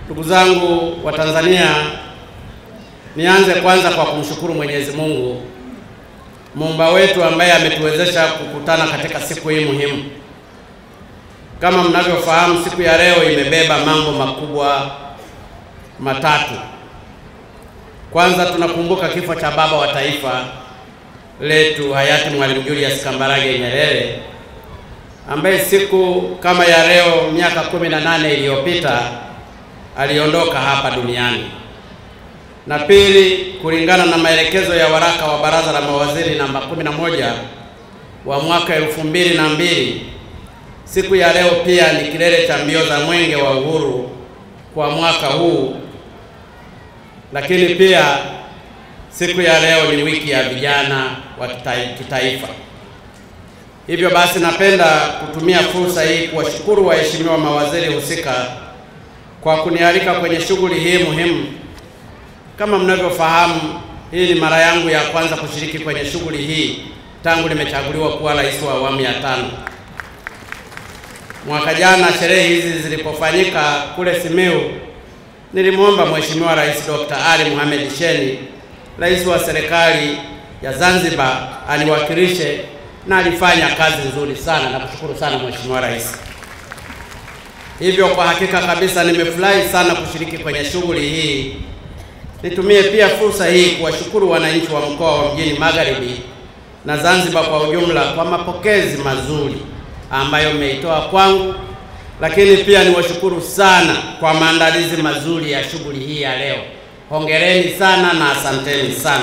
Ndugu zangu wa Tanzania, nianze kwanza kwa kumshukuru Mwenyezi Mungu muumba wetu ambaye ametuwezesha kukutana katika siku hii muhimu. Kama mnavyofahamu, siku ya leo imebeba mambo makubwa matatu. Kwanza tunakumbuka kifo cha baba wa taifa letu hayati Mwalimu Julius Kambarage Nyerere ambaye siku kama ya leo miaka kumi na nane iliyopita aliondoka hapa duniani. Na pili, kulingana na maelekezo ya waraka wa Baraza la Mawaziri namba 11 wa mwaka elfu mbili na mbili, siku ya leo pia ni kilele cha mbio za Mwenge wa Uhuru kwa mwaka huu, lakini pia siku ya leo ni wiki ya vijana wa kitaifa. Hivyo basi, napenda kutumia fursa hii kuwashukuru waheshimiwa mawaziri husika kwa kunialika kwenye shughuli hii muhimu. Kama mnavyofahamu, hii ni mara yangu ya kwanza kushiriki kwenye shughuli hii tangu nimechaguliwa kuwa rais wa awamu ya tano. Mwaka jana sherehe hizi zilipofanyika kule Simiyu, nilimwomba Mheshimiwa Rais Dr. Ali Mohamed Shein, rais wa serikali ya Zanzibar, aniwakilishe na alifanya kazi nzuri sana. Nakushukuru sana Mheshimiwa Rais. Hivyo kwa hakika kabisa nimefurahi sana kushiriki kwenye shughuli hii. Nitumie pia fursa hii kuwashukuru wananchi wa mkoa wa Mjini Magharibi na Zanzibar kwa ujumla kwa mapokezi mazuri ambayo mmeitoa kwangu, lakini pia niwashukuru sana kwa maandalizi mazuri ya shughuli hii ya leo. Hongereni sana na asanteni sana.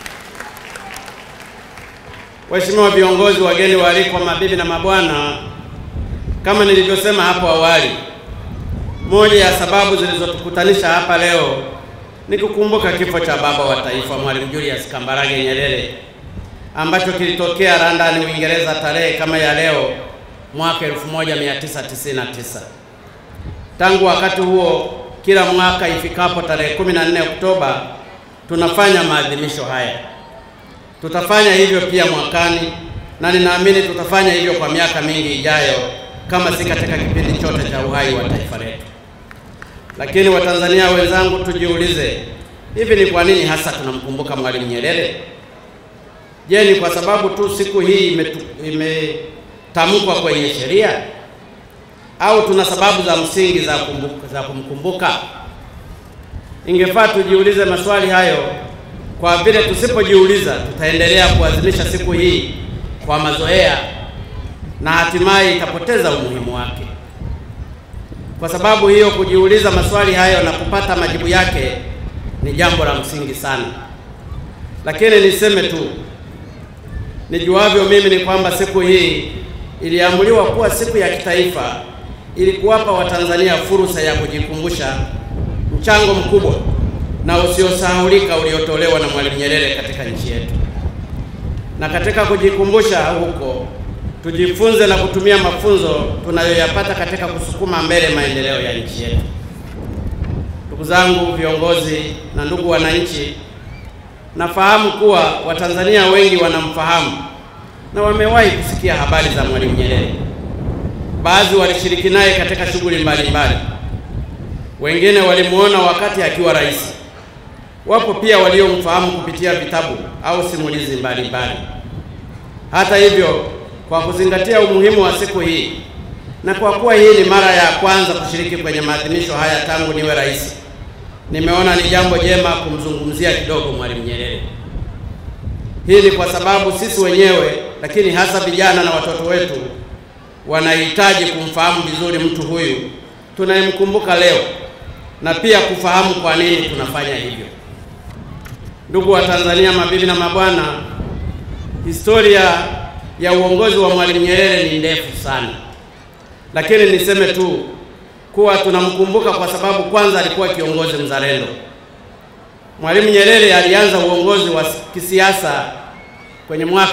Waheshimiwa viongozi, wageni waalikwa, mabibi na mabwana, kama nilivyosema hapo awali, moja ya sababu zilizotukutanisha hapa leo ni kukumbuka kifo cha baba wa taifa Mwalimu Julius Kambarage Nyerere ambacho kilitokea London, Uingereza tarehe kama ya leo mwaka 1999. Tangu wakati huo, kila mwaka ifikapo tarehe 14 Oktoba tunafanya maadhimisho haya. Tutafanya hivyo pia mwakani na ninaamini tutafanya hivyo kwa miaka mingi ijayo, kama si katika kipindi chote cha uhai wa taifa letu. Lakini Watanzania wenzangu, tujiulize, hivi ni kwa nini hasa tunamkumbuka Mwalimu Nyerere? Je, ni kwa sababu tu siku hii imetamkwa kwenye sheria au tuna sababu za msingi za, kumbuka, za kumkumbuka? Ingefaa tujiulize maswali hayo, kwa vile tusipojiuliza tutaendelea kuadhimisha siku hii kwa mazoea na hatimaye itapoteza umuhimu wake. Kwa sababu hiyo, kujiuliza maswali hayo na kupata majibu yake ni jambo la msingi sana. Lakini niseme tu, nijuavyo mimi ni kwamba siku hii iliamuliwa kuwa siku ya kitaifa ili kuwapa Watanzania fursa ya kujikumbusha mchango mkubwa na usiosahaulika uliotolewa na Mwalimu Nyerere katika nchi yetu. Na katika kujikumbusha huko tujifunze na kutumia mafunzo tunayoyapata katika kusukuma mbele maendeleo ya nchi yetu. Ndugu zangu viongozi na ndugu wananchi, nafahamu kuwa Watanzania wengi wanamfahamu na wamewahi kusikia habari za Mwalimu Nyerere. Baadhi walishiriki naye katika shughuli mbalimbali, wengine walimuona wakati akiwa rais. Wapo pia waliomfahamu kupitia vitabu au simulizi mbalimbali. Hata hivyo kwa kuzingatia umuhimu wa siku hii na kwa kuwa hii ni mara ya kwanza kushiriki kwenye maadhimisho haya tangu niwe rais, nimeona ni jambo jema kumzungumzia kidogo Mwalimu Nyerere. Hii ni kwa sababu sisi wenyewe, lakini hasa vijana na watoto wetu wanahitaji kumfahamu vizuri mtu huyu tunayemkumbuka leo na pia kufahamu kwa nini tunafanya hivyo. Ndugu wa Tanzania, mabibi na mabwana, historia ya uongozi wa Mwalimu Nyerere ni ndefu sana, lakini niseme tu kuwa tunamkumbuka kwa sababu kwanza alikuwa kiongozi mzalendo. Mwalimu Nyerere alianza uongozi wa kisiasa kwenye mwaka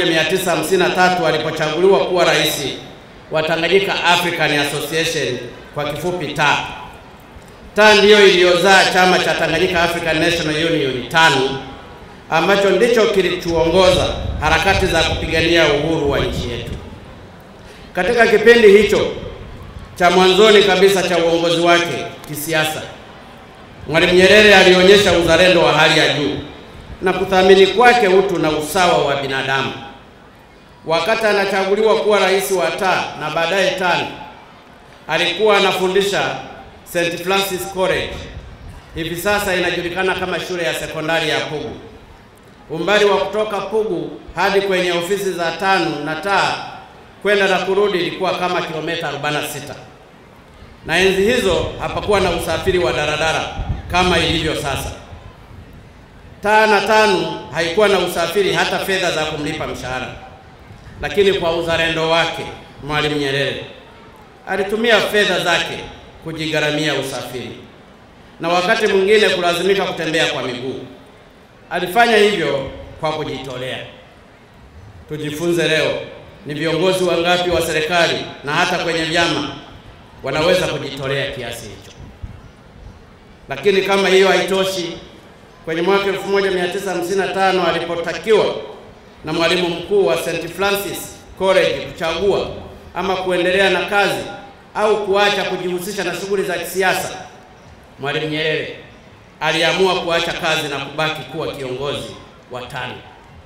1953 alipochaguliwa kuwa rais wa Tanganyika African Association, kwa kifupi TA. TA ndiyo iliyozaa chama cha Tanganyika African National Union TANU ambacho ndicho kilichoongoza harakati za kupigania uhuru wa nchi yetu. Katika kipindi hicho cha mwanzoni kabisa cha uongozi wake kisiasa, Mwalimu Nyerere alionyesha uzalendo wa hali ya juu na kuthamini kwake utu na usawa wa binadamu. Wakati anachaguliwa kuwa rais wa taa na baadaye tano, alikuwa anafundisha St. Francis College, hivi sasa inajulikana kama shule ya sekondari ya Pugu. Umbali wa kutoka Pugu hadi kwenye ofisi za tano na taa kwenda na kurudi ilikuwa kama kilomita 46, na enzi hizo hapakuwa na usafiri wa daradara kama ilivyo sasa. Taa na tano haikuwa na usafiri hata fedha za kumlipa mshahara, lakini kwa uzalendo wake Mwalimu Nyerere alitumia fedha zake kujigharamia usafiri na wakati mwingine kulazimika kutembea kwa miguu. Alifanya hivyo kwa kujitolea. Tujifunze leo, ni viongozi wangapi wa serikali na hata kwenye vyama wanaweza kujitolea kiasi hicho? Lakini kama hiyo haitoshi, kwenye mwaka 1955 alipotakiwa na mwalimu mkuu wa St. Francis College kuchagua ama kuendelea na kazi au kuacha kujihusisha na shughuli za kisiasa, Mwalimu Nyerere aliamua kuacha kazi na kubaki kuwa kiongozi wa TANU,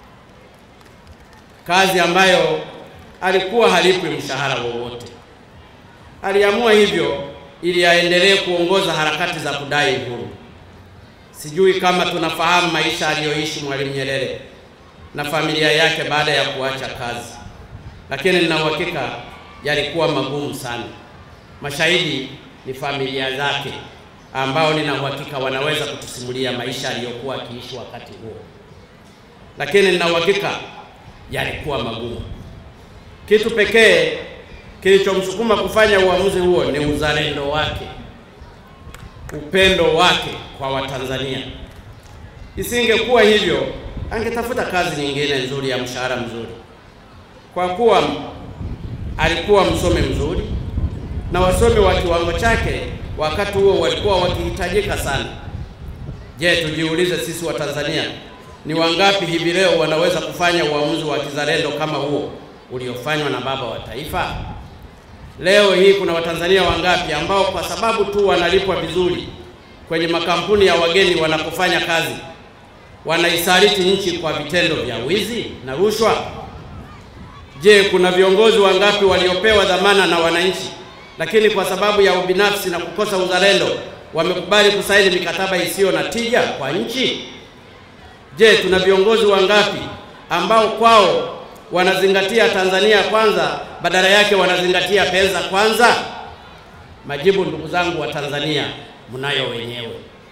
kazi ambayo alikuwa halipwi mshahara wowote. Aliamua hivyo ili aendelee kuongoza harakati za kudai uhuru. Sijui kama tunafahamu maisha aliyoishi Mwalimu Nyerere na familia yake baada ya kuacha kazi, lakini nina uhakika yalikuwa magumu sana. Mashahidi ni familia zake ambao nina uhakika wanaweza kutusimulia maisha aliyokuwa akiishi wakati huo, lakini nina uhakika yalikuwa magumu. Kitu pekee kilichomsukuma kufanya uamuzi huo ni uzalendo wake, upendo wake kwa Watanzania. Isingekuwa hivyo, angetafuta kazi nyingine nzuri ya mshahara mzuri, kwa kuwa alikuwa msomi mzuri na wasomi wa kiwango chake wakati huo walikuwa wakihitajika sana. Je, tujiulize sisi wa Tanzania ni wangapi hivi leo wanaweza kufanya uamuzi wa kizalendo kama huo uliofanywa na baba wa taifa? Leo hii kuna Watanzania wangapi ambao kwa sababu tu wanalipwa vizuri kwenye makampuni ya wageni wanapofanya kazi wanaisaliti nchi kwa vitendo vya wizi na rushwa? Je, kuna viongozi wangapi waliopewa dhamana na wananchi lakini kwa sababu ya ubinafsi na kukosa uzalendo wamekubali kusaini mikataba isiyo na tija kwa nchi? Je, tuna viongozi wangapi ambao kwao wanazingatia Tanzania kwanza badala yake wanazingatia pesa kwanza? Majibu, ndugu zangu wa Tanzania, mnayo wenyewe.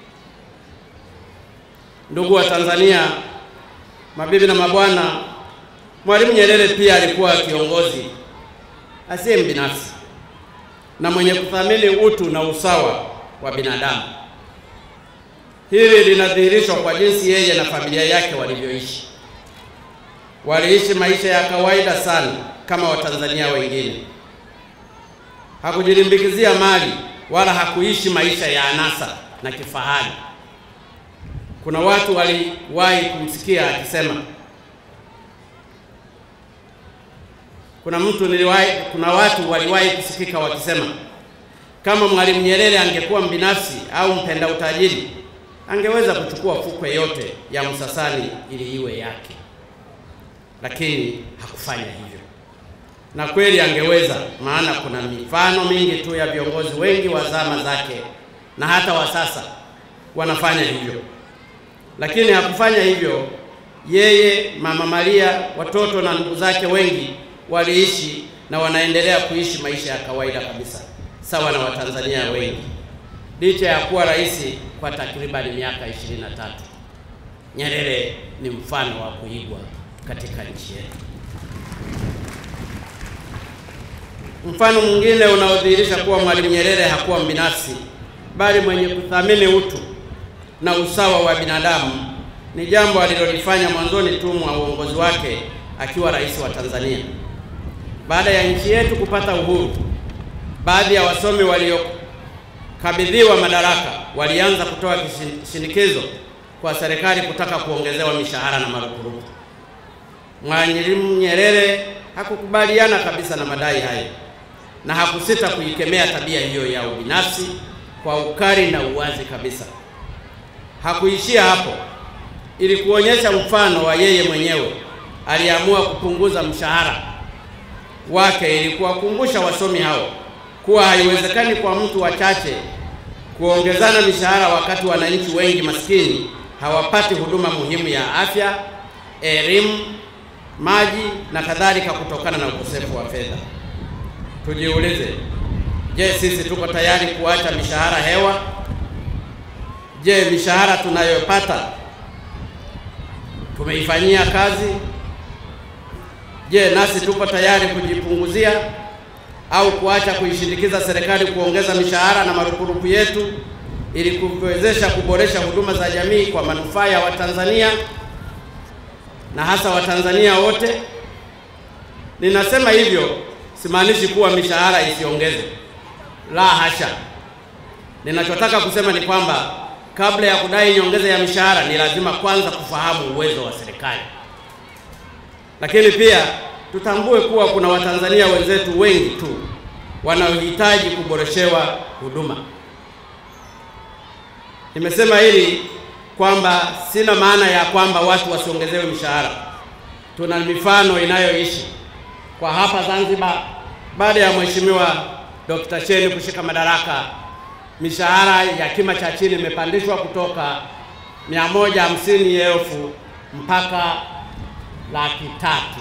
Ndugu wa Tanzania, mabibi na mabwana, Mwalimu Nyerere pia alikuwa kiongozi asiye mbinafsi na mwenye kuthamini utu na usawa wa binadamu. Hili linadhihirishwa kwa jinsi yeye na familia yake walivyoishi. Waliishi maisha ya kawaida sana kama Watanzania wengine. Hakujilimbikizia mali wala hakuishi maisha ya anasa na kifahari. Kuna watu waliwahi kumsikia akisema, kuna mtu niliwahi, kuna watu waliwahi kusikika wakisema kama Mwalimu Nyerere angekuwa mbinafsi au mpenda utajiri angeweza kuchukua fukwe yote ya Msasani ili iwe yake, lakini hakufanya hivyo. Na kweli angeweza, maana kuna mifano mingi tu ya viongozi wengi wa zama zake na hata wa sasa wanafanya hivyo, lakini hakufanya hivyo. Yeye, Mama Maria, watoto na ndugu zake wengi waliishi na wanaendelea kuishi maisha ya kawaida kabisa sawa na Watanzania wengi licha ya kuwa rais kwa takribani miaka 23. Nyerere ni mfano wa kuigwa katika nchi yetu. Mfano mwingine unaodhihirisha kuwa Mwalimu Nyerere hakuwa mbinafsi bali mwenye kuthamini utu na usawa wa binadamu ni jambo alilolifanya mwanzoni tu mwa uongozi wake akiwa rais wa Tanzania. Baada ya nchi yetu kupata uhuru, baadhi ya wasomi waliokabidhiwa madaraka walianza kutoa shinikizo kwa serikali kutaka kuongezewa mishahara na marupurupu. Mwalimu Nyerere hakukubaliana kabisa na madai hayo, na hakusita kuikemea tabia hiyo ya ubinafsi kwa ukali na uwazi kabisa. Hakuishia hapo. Ili kuonyesha mfano wa yeye mwenyewe, aliamua kupunguza mshahara wake ili kuwakumbusha wasomi hao kuwa haiwezekani kwa mtu wachache kuongezana mishahara wakati wananchi wengi maskini hawapati huduma muhimu ya afya, elimu, maji na kadhalika kutokana na ukosefu wa fedha. Tujiulize, je, sisi tuko tayari kuacha mishahara hewa? Je, mishahara tunayopata tumeifanyia kazi? Je, nasi tuko tayari kujipunguzia au kuacha kuishindikiza serikali kuongeza mishahara na marupurupu yetu ili kuwezesha kuboresha huduma za jamii kwa manufaa ya Watanzania na hasa Watanzania wote? Ninasema hivyo simaanishi kuwa mishahara isiongezwe, la hasha. Ninachotaka kusema ni kwamba kabla ya kudai nyongeza ya mishahara ni lazima kwanza kufahamu uwezo wa serikali, lakini pia tutambue kuwa kuna Watanzania wenzetu wengi tu wanaohitaji kuboreshewa huduma. Nimesema hili kwamba sina maana ya kwamba watu wasiongezewe mishahara. Tuna mifano inayoishi kwa hapa Zanzibar. Baada ya Mheshimiwa Dr. Shein kushika madaraka, mishahara ya kima cha chini imepandishwa kutoka mia moja hamsini elfu mpaka laki tatu.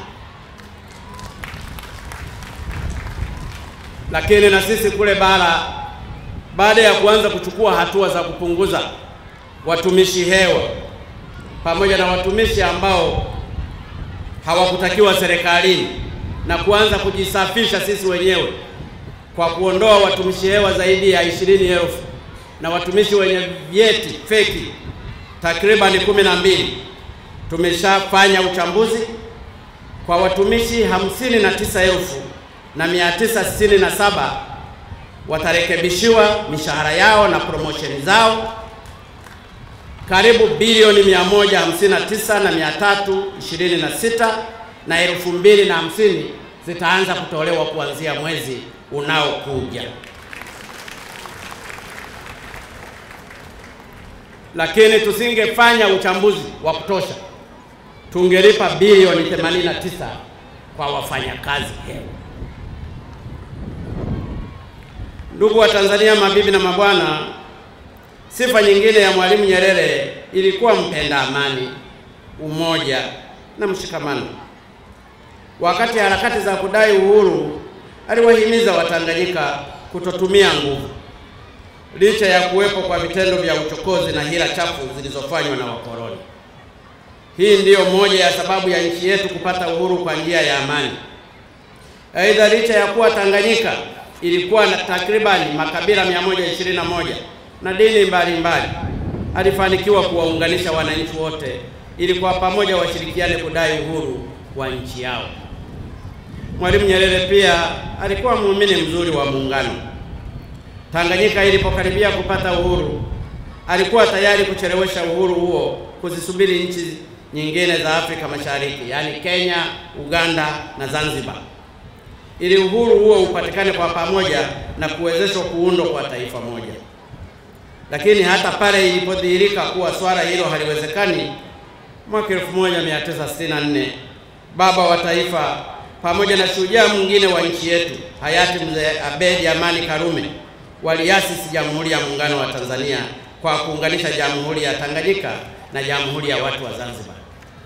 Lakini na sisi kule bara, baada ya kuanza kuchukua hatua za kupunguza watumishi hewa pamoja na watumishi ambao hawakutakiwa serikalini na kuanza kujisafisha sisi wenyewe kwa kuondoa watumishi hewa zaidi ya ishirini elfu na watumishi wenye vyeti feki takribani kumi na mbili. Tumeshafanya uchambuzi kwa watumishi hamsini na tisa elfu na mia tisa sitini na saba watarekebishiwa mishahara yao na promosheni zao karibu bilioni 159 na 326 na elfu mbili na hamsini zitaanza kutolewa kuanzia mwezi unaokuja. Lakini tusingefanya uchambuzi wa kutosha, tungelipa bilioni 89 kwa wafanyakazi hewa. Ndugu wa Tanzania, mabibi na mabwana, sifa nyingine ya Mwalimu Nyerere ilikuwa mpenda amani, umoja na mshikamano. Wakati harakati za kudai uhuru, aliwahimiza Watanganyika kutotumia nguvu, licha ya kuwepo kwa vitendo vya uchokozi na hila chafu zilizofanywa na wakoloni. Hii ndiyo moja ya sababu ya nchi yetu kupata uhuru kwa njia ya amani. Aidha, licha ya kuwa Tanganyika ilikuwa na takribani makabila 121 na dini mbalimbali, alifanikiwa kuwaunganisha wananchi wote ili kwa pamoja washirikiane kudai uhuru wa nchi yao. Mwalimu Nyerere pia alikuwa muumini mzuri wa muungano. Tanganyika ilipokaribia kupata uhuru, alikuwa tayari kuchelewesha uhuru huo kuzisubiri nchi nyingine za Afrika Mashariki, yaani Kenya, Uganda na Zanzibar, ili uhuru huo upatikane kwa pamoja na kuwezeshwa kuundwa kwa taifa moja. Lakini hata pale ilipodhihirika kuwa swala hilo haliwezekani, mwaka 1964 baba wa taifa pamoja na shujaa mwingine wa nchi yetu hayati mzee Abedi Amani Karume waliasisi Jamhuri ya Muungano wa Tanzania kwa kuunganisha Jamhuri ya Tanganyika na Jamhuri ya Watu wa Zanzibar.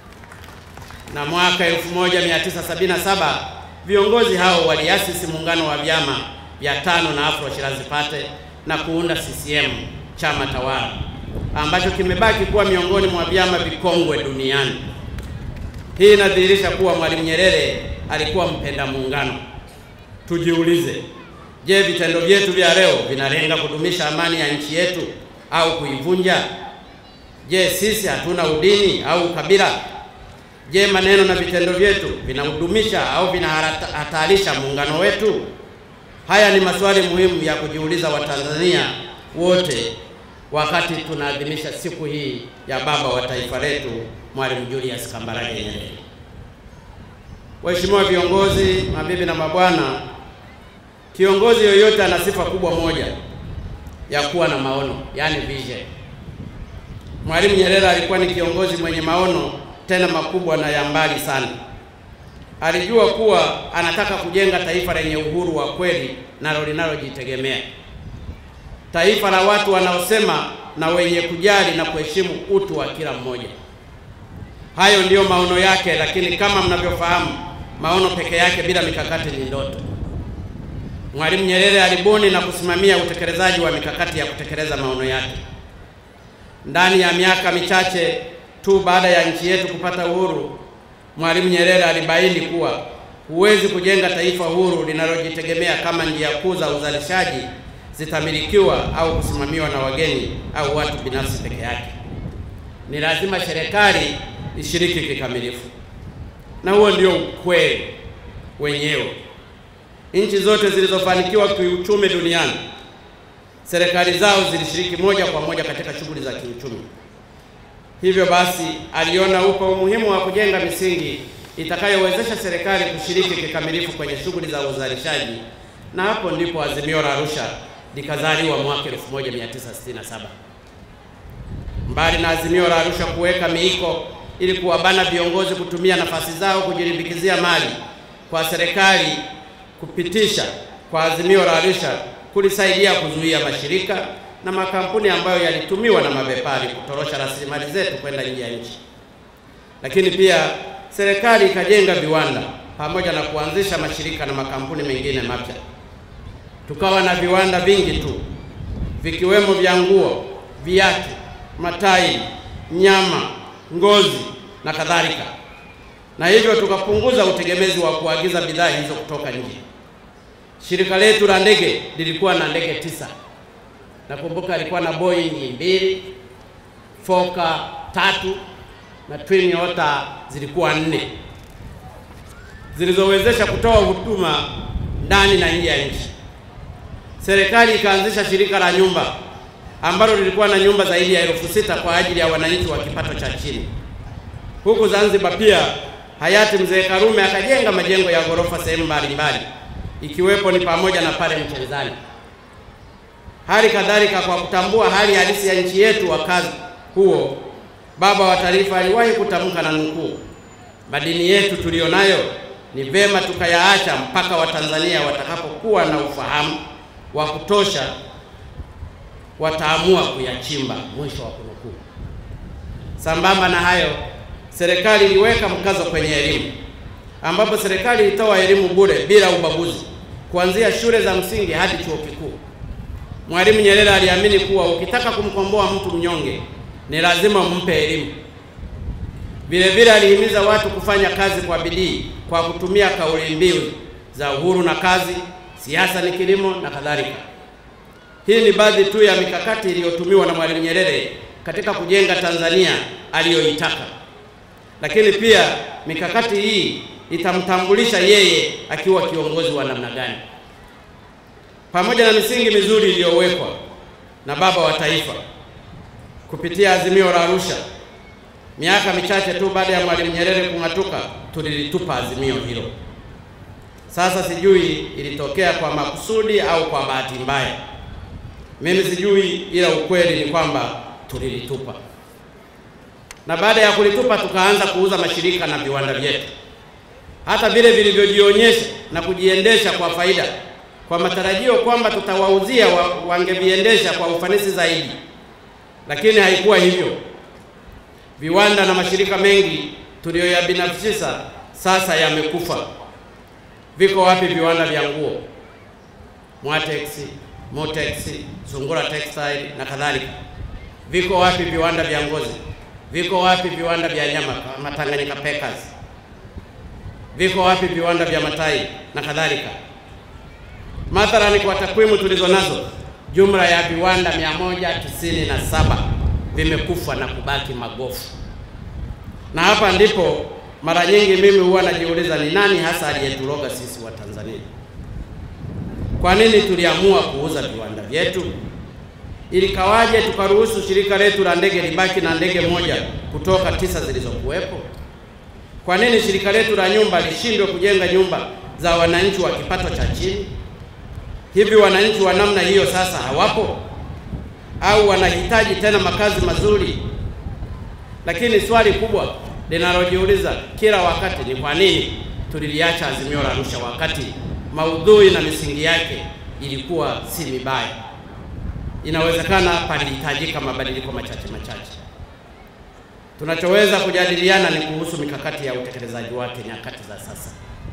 Na mwaka 1977 viongozi hao waliasisi muungano wa vyama vya tano na Afro Shirazi Pate na kuunda CCM, chama tawala ambacho kimebaki kuwa miongoni mwa vyama vikongwe duniani. Hii inadhihirisha kuwa Mwalimu Nyerere alikuwa mpenda muungano. Tujiulize, je, vitendo vyetu vya leo vinalenga kudumisha amani ya nchi yetu au kuivunja? Je, sisi hatuna udini au ukabila? Je, maneno na vitendo vyetu vinahudumisha au vinahatarisha muungano wetu? Haya ni maswali muhimu ya kujiuliza Watanzania wote wakati tunaadhimisha siku hii ya baba wa taifa letu Mwalimu Julius Kambarage Nyerere. Waheshimiwa viongozi, mabibi na mabwana, Kiongozi yoyote ana sifa kubwa moja ya kuwa na maono, yaani vision. Mwalimu Nyerere alikuwa ni kiongozi mwenye maono tena makubwa na ya mbali sana. Alijua kuwa anataka kujenga taifa lenye uhuru wa kweli nalo linalojitegemea, taifa la watu wanaosema na wenye kujali na kuheshimu utu wa kila mmoja. Hayo ndiyo maono yake, lakini kama mnavyofahamu, maono peke yake bila mikakati ni ndoto. Mwalimu Nyerere alibuni na kusimamia utekelezaji wa mikakati ya kutekeleza maono yake. Ndani ya miaka michache tu baada ya nchi yetu kupata uhuru, Mwalimu Nyerere alibaini kuwa huwezi kujenga taifa huru linalojitegemea kama njia kuu za uzalishaji zitamilikiwa au kusimamiwa na wageni au watu binafsi peke yake. Ni lazima serikali ishiriki kikamilifu, na huo ndio ukweli wenyewe. Nchi zote zilizofanikiwa kiuchumi duniani, serikali zao zilishiriki moja kwa moja katika shughuli za kiuchumi. Hivyo basi, aliona upo umuhimu wa kujenga misingi itakayowezesha serikali kushiriki kikamilifu kwenye shughuli za uzalishaji, na hapo ndipo Azimio la Arusha likazaliwa mwaka 1967. Mbali na Azimio la Arusha kuweka miiko ili kuwabana viongozi kutumia nafasi zao kujilimbikizia mali, kwa serikali kupitisha kwa Azimio la Arusha kulisaidia kuzuia mashirika na makampuni ambayo yalitumiwa na mabepari kutorosha rasilimali zetu kwenda nje ya nchi. Lakini pia serikali ikajenga viwanda pamoja na kuanzisha mashirika na makampuni mengine mapya. Tukawa na viwanda vingi tu vikiwemo vya nguo, viatu, matairi, nyama, ngozi na kadhalika, na hivyo tukapunguza utegemezi wa kuagiza bidhaa hizo kutoka nje. Shirika letu la ndege lilikuwa na ndege tisa. Nakumbuka alikuwa na Boeing mbili, Fokker tatu na Twin Otter zilikuwa nne zilizowezesha kutoa huduma ndani na nje ya nchi. Serikali ikaanzisha shirika la nyumba ambalo lilikuwa na nyumba zaidi ya elfu sita kwa ajili ya wananchi wa kipato cha chini. Huku Zanzibar pia hayati mzee Karume akajenga majengo ya ghorofa sehemu mbalimbali ikiwepo ni pamoja na pale Mchezani. Hali kadhalika, kwa kutambua hali halisi ya nchi yetu wakati huo, baba wa taifa aliwahi kutamka na nukuu, madini yetu tuliyonayo ni vema tukayaacha mpaka Watanzania watakapokuwa na ufahamu wa kutosha, wataamua kuyachimba, mwisho wa kunukuu. Sambamba na hayo, serikali iliweka mkazo kwenye elimu ambapo serikali ilitoa elimu bure bila ubaguzi kuanzia shule za msingi hadi chuo kikuu. Mwalimu Nyerere aliamini kuwa ukitaka kumkomboa mtu mnyonge ni lazima umpe elimu. Vile vile alihimiza watu kufanya kazi kwa bidii kwa kutumia kauli mbiu za uhuru na kazi, siasa ni kilimo na kadhalika. Hii ni baadhi tu ya mikakati iliyotumiwa na Mwalimu Nyerere katika kujenga Tanzania aliyoitaka, lakini pia mikakati hii itamtambulisha yeye akiwa kiongozi wa namna gani. Pamoja na misingi mizuri iliyowekwa na baba wa taifa kupitia Azimio la Arusha, miaka michache tu baada ya Mwalimu Nyerere kung'atuka, tulilitupa azimio hilo. Sasa sijui ilitokea kwa makusudi au kwa bahati mbaya, mimi sijui, ila ukweli ni kwamba tulilitupa, na baada ya kulitupa tukaanza kuuza mashirika na viwanda vyetu hata vile vilivyojionyesha na kujiendesha kwa faida kwa matarajio kwamba tutawauzia wa, wangeviendesha kwa ufanisi zaidi, lakini haikuwa hivyo. Viwanda na mashirika mengi tuliyoyabinafsisha sasa yamekufa. Viko wapi viwanda vya nguo Mwatex, Motex, Sungura Textile na kadhalika? Viko wapi viwanda vya ngozi? Viko wapi viwanda vya nyama kama Tanganyika Packers? Viko wapi viwanda vya matai na kadhalika? Mathalani, kwa takwimu tulizo nazo, jumla ya viwanda 197 vimekufa na kubaki magofu. Na hapa ndipo mara nyingi mimi huwa najiuliza ni nani hasa aliyeturoga sisi wa Tanzania? Kwa nini tuliamua kuuza viwanda vyetu? Ilikawaje tukaruhusu shirika letu la ndege libaki na ndege moja kutoka tisa zilizokuwepo? Kwa nini shirika letu la nyumba lishindwe kujenga nyumba za wananchi wa kipato cha chini? Hivi wananchi wa namna hiyo sasa hawapo au wanahitaji tena makazi mazuri? Lakini swali kubwa linalojiuliza kila wakati ni kwa nini tuliliacha Azimio la Arusha wakati maudhui na misingi yake ilikuwa si mibaya. Inawezekana palihitajika mabadiliko machache machache. Tunachoweza kujadiliana ni kuhusu mikakati ya utekelezaji wake nyakati za sasa.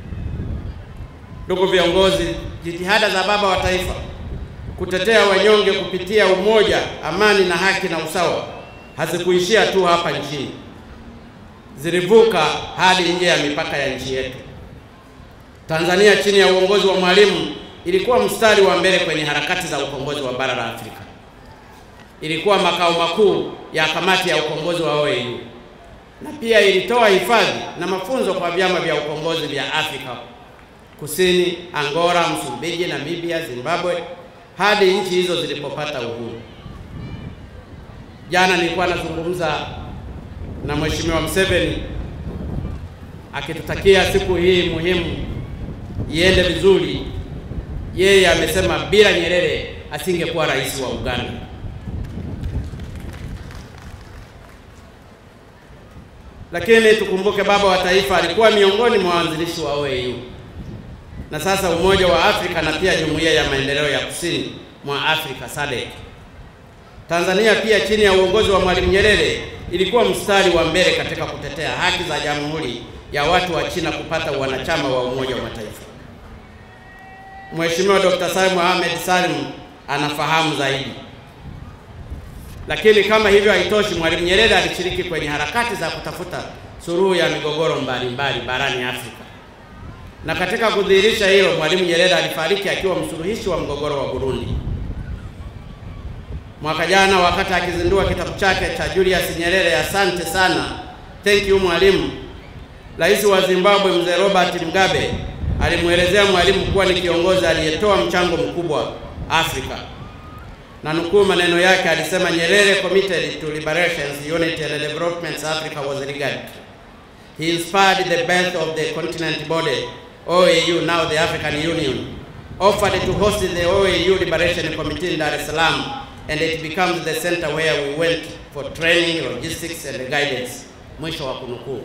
Ndugu viongozi, jitihada za baba wa taifa kutetea wanyonge kupitia umoja, amani na haki na usawa hazikuishia tu hapa nchini, zilivuka hadi nje ya mipaka ya nchi yetu. Tanzania chini ya uongozi wa Mwalimu ilikuwa mstari wa mbele kwenye harakati za ukombozi wa bara la Afrika. Ilikuwa makao makuu ya kamati ya ukombozi wa OAU na pia ilitoa hifadhi na mafunzo kwa vyama vya ukombozi vya Afrika Kusini, Angola, Msumbiji, Namibia, Zimbabwe hadi nchi hizo zilipopata uhuru. Jana nilikuwa nazungumza na Mheshimiwa Museveni akitutakia siku hii muhimu iende vizuri. Yeye amesema bila Nyerere asingekuwa rais wa Uganda. Lakini tukumbuke baba wa taifa alikuwa miongoni mwa waanzilishi wa OAU na sasa Umoja wa Afrika na pia Jumuiya ya Maendeleo ya Kusini mwa Afrika SADC. Tanzania pia chini ya uongozi wa Mwalimu Nyerere ilikuwa mstari wa mbele katika kutetea haki za Jamhuri ya watu wa China kupata wanachama wa Umoja wa Mataifa. Mheshimiwa Dr. Salim Mohamed Salim anafahamu zaidi. Lakini kama hivyo haitoshi, Mwalimu Nyerere alishiriki kwenye harakati za kutafuta suluhu ya migogoro mbalimbali barani Afrika. Na katika kudhihirisha hilo, Mwalimu Nyerere alifariki akiwa msuluhishi wa mgogoro wa Burundi. Mwaka jana wakati akizindua kitabu chake cha Julius Nyerere, asante sana, thank you Mwalimu, Rais wa Zimbabwe Mzee Robert Mugabe alimwelezea Mwalimu kuwa ni kiongozi aliyetoa mchango mkubwa Afrika, na nukuu maneno yake, alisema Nyerere committed to liberation, unity and development Africa was regarded. He inspired the birth of the continent body OAU, now the African Union, offered to host the OAU Liberation Committee in Dar es Salaam, and it becomes the center where we went for training, logistics and guidance. Mwisho wa kunukuu.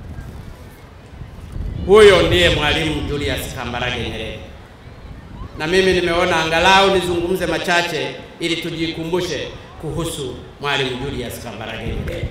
Huyo ndiye Mwalimu Julius Kambarage Nyerere, na mimi nimeona angalau nizungumze machache ili tujikumbushe kuhusu Mwalimu Julius Kambarage Nyerere.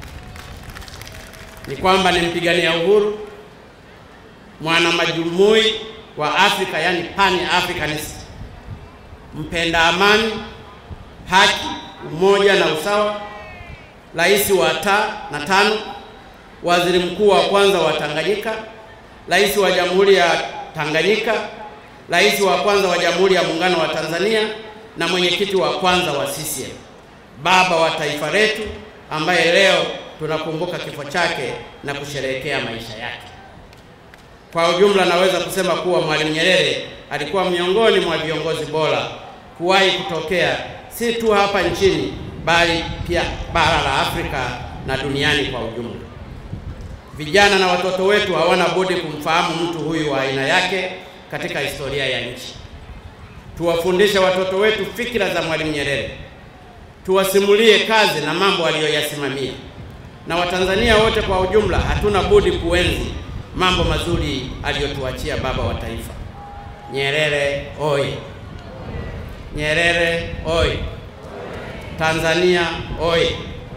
Ni kwamba ni mpigania uhuru, mwana majumui wa Afrika, yani pan Africanist, mpenda amani, haki, umoja na usawa, rais wa ta na tano, waziri mkuu wa kwanza wa Tanganyika, rais wa Jamhuri ya Tanganyika, rais wa kwanza wa Jamhuri ya Muungano wa Tanzania na mwenyekiti wa kwanza wa CCM, baba wa taifa letu ambaye leo tunakumbuka kifo chake na kusherehekea maisha yake. Kwa ujumla, naweza kusema kuwa Mwalimu Nyerere alikuwa miongoni mwa viongozi bora kuwahi kutokea si tu hapa nchini bali pia bara la Afrika na duniani kwa ujumla. Vijana na watoto wetu hawana budi kumfahamu mtu huyu wa aina yake katika historia ya nchi. Tuwafundishe watoto wetu fikra za Mwalimu Nyerere, tuwasimulie kazi na mambo aliyoyasimamia, na Watanzania wote kwa ujumla hatuna budi kuenzi mambo mazuri aliyotuachia baba wa taifa. Nyerere oye! Nyerere oye! Tanzania oye!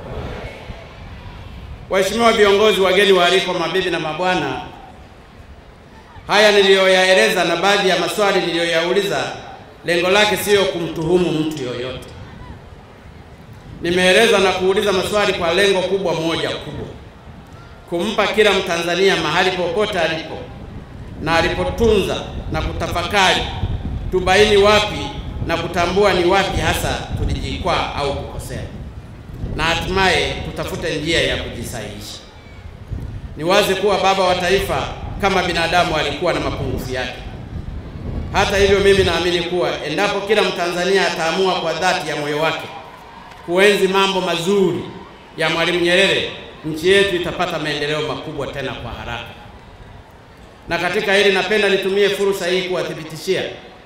Waheshimiwa viongozi, wageni waalikwa, mabibi na mabwana, haya niliyoyaeleza na baadhi ya maswali niliyoyauliza, lengo lake siyo kumtuhumu mtu yoyote. Nimeeleza na kuuliza maswali kwa lengo kubwa moja kubwa, kumpa kila Mtanzania mahali popote alipo na alipotunza na kutafakari, tubaini wapi na kutambua ni wapi hasa tulijikwaa au kukosea na hatimaye tutafute njia ya kujisahihisha. Ni wazi kuwa baba wa taifa kama binadamu alikuwa na mapungufu yake. Hata hivyo, mimi naamini kuwa endapo kila Mtanzania ataamua kwa dhati ya moyo wake kuenzi mambo mazuri ya Mwalimu Nyerere, nchi yetu itapata maendeleo makubwa tena kwa haraka. Na katika hili napenda nitumie fursa hii kuwathibitishia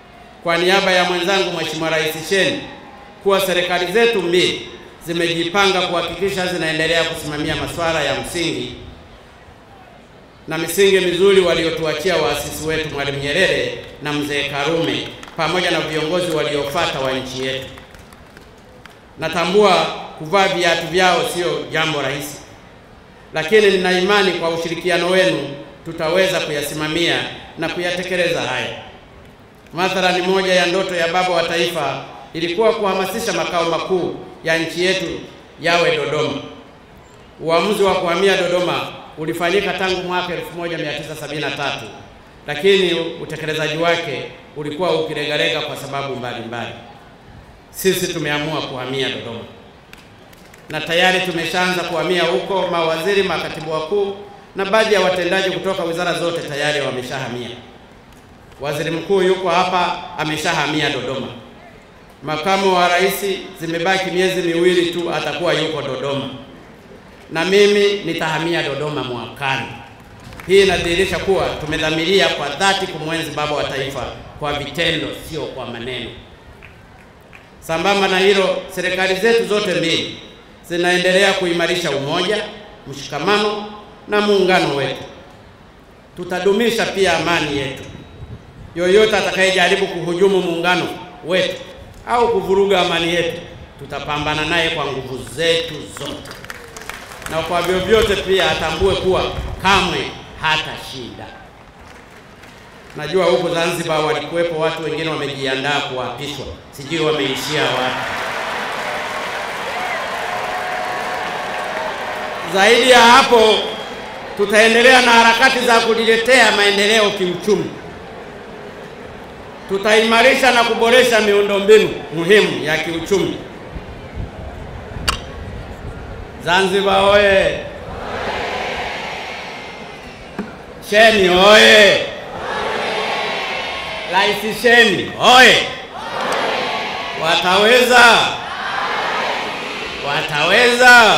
kwa niaba ya mwenzangu Mheshimiwa Rais Shein kuwa serikali zetu mbili zimejipanga kuhakikisha zinaendelea kusimamia masuala ya msingi na misingi mizuri waliotuachia waasisi wetu Mwalimu Nyerere na Mzee Karume pamoja na viongozi waliofuata wa nchi yetu. Natambua kuvaa viatu vyao sio jambo rahisi, lakini nina imani kwa ushirikiano wenu tutaweza kuyasimamia na kuyatekeleza haya. Mathalani, moja ya ndoto ya baba wa taifa ilikuwa kuhamasisha makao makuu ya nchi yetu yawe Dodoma. Uamuzi wa kuhamia Dodoma ulifanyika tangu mwaka 1973 lakini utekelezaji wake ulikuwa ukilegalega kwa sababu mbalimbali mbali. Sisi tumeamua kuhamia Dodoma na tayari tumeshaanza kuhamia huko. Mawaziri, makatibu wakuu na baadhi ya watendaji kutoka wizara zote tayari wameshahamia. Waziri mkuu yuko hapa, ameshahamia Dodoma. Makamu wa rais, zimebaki miezi miwili tu atakuwa yuko Dodoma, na mimi nitahamia Dodoma mwakani. Hii inadhihirisha kuwa tumedhamiria kwa dhati kumwenzi baba wa taifa kwa vitendo, sio kwa maneno. Sambamba na hilo, serikali zetu zote mbili zinaendelea kuimarisha umoja, mshikamano na muungano wetu. Tutadumisha pia amani yetu. Yoyote atakayejaribu kuhujumu muungano wetu au kuvuruga amani yetu, tutapambana naye kwa nguvu zetu zote, na kwa vyovyote pia atambue kuwa kamwe hata shinda. Najua huko Zanzibar walikuwepo watu wengine wamejiandaa kuapishwa, sijui wameishia wapi. Zaidi ya hapo, tutaendelea na harakati za kujiletea maendeleo kiuchumi. Tutaimarisha na kuboresha miundombinu muhimu ya kiuchumi. Zanzibar oye! Sheni oye! Rais Sheni oye! Wataweza, wataweza.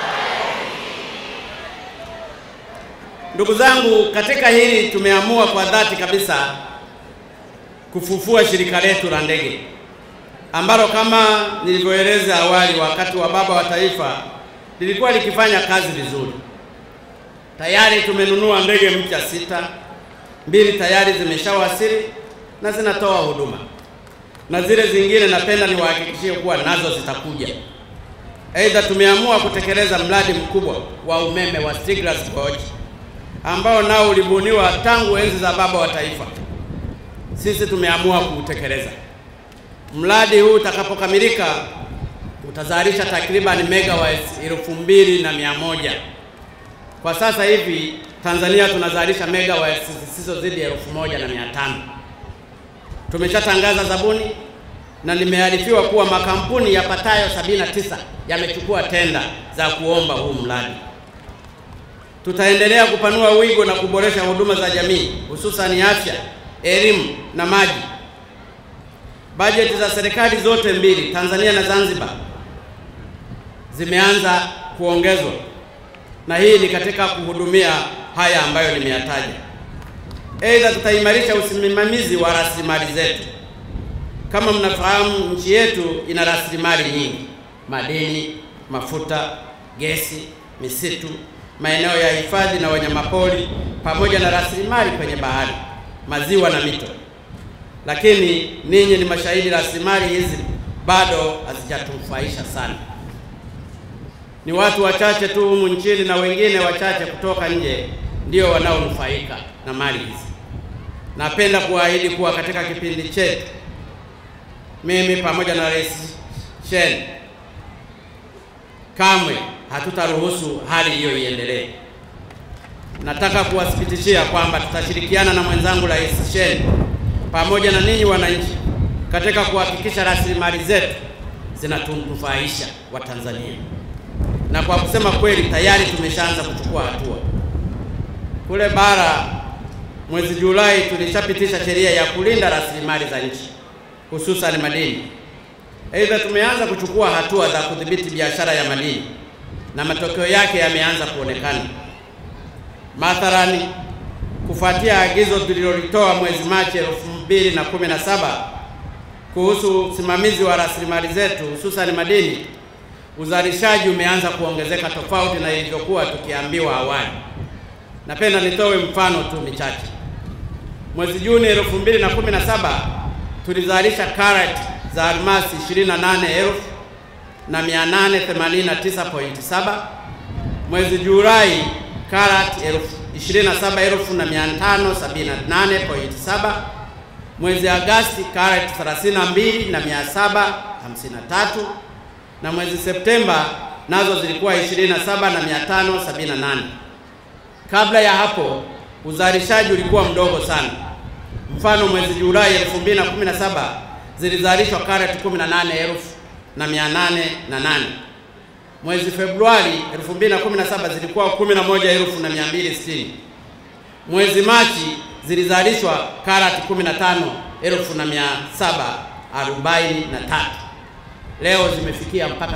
Ndugu zangu, katika hili tumeamua kwa dhati kabisa kufufua shirika letu la ndege ambalo kama nilivyoeleza awali, wakati wa baba wa taifa lilikuwa likifanya kazi vizuri. Tayari tumenunua ndege mpya sita, mbili tayari zimeshawasili na zinatoa huduma, na zile zingine napenda niwahakikishie kuwa nazo zitakuja. Aidha, tumeamua kutekeleza mradi mkubwa wa umeme wa Stiegler's Gorge ambao nao ulibuniwa tangu enzi za baba wa taifa. Sisi tumeamua kuutekeleza. Mradi huu utakapokamilika utazalisha takriban megawatts elfu mbili na mia moja. Kwa sasa hivi Tanzania tunazalisha megawatts zisizozidi elfu moja na mia tano. Tumeshatangaza zabuni na nimearifiwa kuwa makampuni yapatayo 79 yamechukua tenda za kuomba huu mradi. Tutaendelea kupanua wigo na kuboresha huduma za jamii hususani afya, elimu na maji. Bajeti za serikali zote mbili, Tanzania na Zanzibar, zimeanza kuongezwa, na hii ni katika kuhudumia haya ambayo nimeyataja. Aidha, tutaimarisha usimamizi wa rasilimali zetu. Kama mnafahamu, nchi yetu ina rasilimali nyingi: madini, mafuta, gesi, misitu, maeneo ya hifadhi na wanyamapori, pamoja na rasilimali kwenye bahari, maziwa na mito. Lakini ninyi ni mashahidi, rasilimali hizi bado hazijatufaisha sana. Ni watu wachache tu humu nchini na wengine wachache kutoka nje ndio wanaonufaika na mali hizi. Napenda kuahidi kuwa katika kipindi chetu mimi pamoja na Rais Shein kamwe hatutaruhusu hali hiyo iendelee. Nataka kuwathibitishia kwamba tutashirikiana na mwenzangu Rais Shein pamoja na ninyi wananchi katika kuhakikisha rasilimali zetu zinatunufaisha Watanzania, na kwa kusema kweli tayari tumeshaanza kuchukua hatua. Kule bara mwezi Julai tulishapitisha sheria ya kulinda rasilimali za nchi hususan madini. Aidha, tumeanza kuchukua hatua za kudhibiti biashara ya madini na matokeo yake yameanza kuonekana. Mathalani, kufuatia agizo tulilolitoa mwezi Machi 2017 kuhusu usimamizi wa rasilimali zetu hususan madini, uzalishaji umeanza kuongezeka tofauti na ilivyokuwa tukiambiwa awali. Napenda nitoe mfano tu michache. Mwezi Juni 2017 tulizalisha karati za almasi 28,889.7. Mwezi Julai karati 27,578.7. Mwezi Agasti karati 32,753 na mwezi Septemba nazo zilikuwa 27,578. Kabla ya hapo uzalishaji ulikuwa mdogo sana. Mfano, mwezi Julai 2017 zilizalishwa karati 18,808. Mwezi Februari 2017 zilikuwa 11,260. Mwezi Machi zilizalishwa karati 15,743. Leo zimefikia mpaka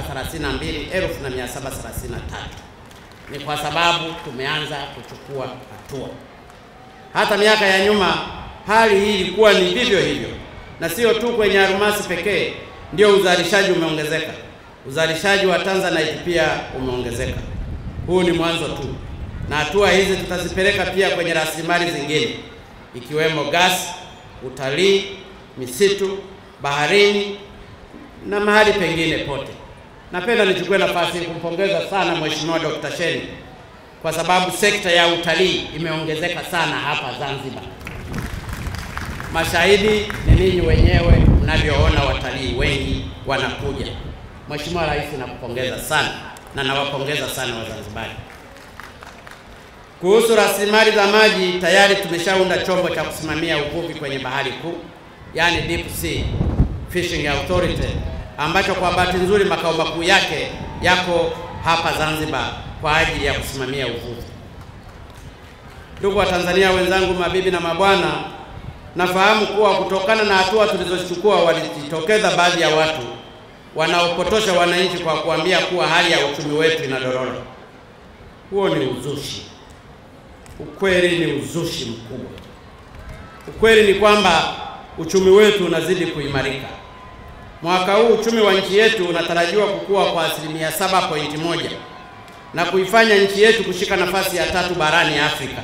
32,733. Ni kwa sababu tumeanza kuchukua hatua. Hata miaka ya nyuma hali hii ilikuwa ni vivyo hivyo, na sio tu kwenye almasi pekee ndio uzalishaji umeongezeka. Uzalishaji wa Tanzanite pia umeongezeka. Huu ni mwanzo tu, na hatua hizi tutazipeleka pia kwenye rasilimali zingine ikiwemo gasi, utalii, misitu, baharini na mahali pengine pote. Napenda nichukue nafasi hii kumpongeza sana Mheshimiwa Dr. Sheni kwa sababu sekta ya utalii imeongezeka sana hapa Zanzibar. Mashahidi ni ninyi wenyewe mnavyoona, watalii wengi wanakuja. Mheshimiwa Rais, nakupongeza sana na nawapongeza sana Wazanzibari. Kuhusu rasilimali za maji, tayari tumeshaunda chombo cha kusimamia uvuvi kwenye bahari kuu, yaani Deep Sea Fishing Authority, ambacho kwa bahati nzuri makao makuu yake yako hapa Zanzibar kwa ajili ya kusimamia uvuvi. Ndugu wa Tanzania wenzangu, mabibi na mabwana, nafahamu kuwa kutokana na hatua tulizochukua walijitokeza baadhi ya watu wanaopotosha wananchi kwa kuambia kuwa hali ya uchumi wetu inadorora. Huo ni uzushi. Ukweli ni uzushi mkubwa. Ukweli ni kwamba uchumi wetu unazidi kuimarika. Mwaka huu uchumi wa nchi yetu unatarajiwa kukua kwa asilimia 7.1 na kuifanya nchi yetu kushika nafasi ya tatu barani Afrika.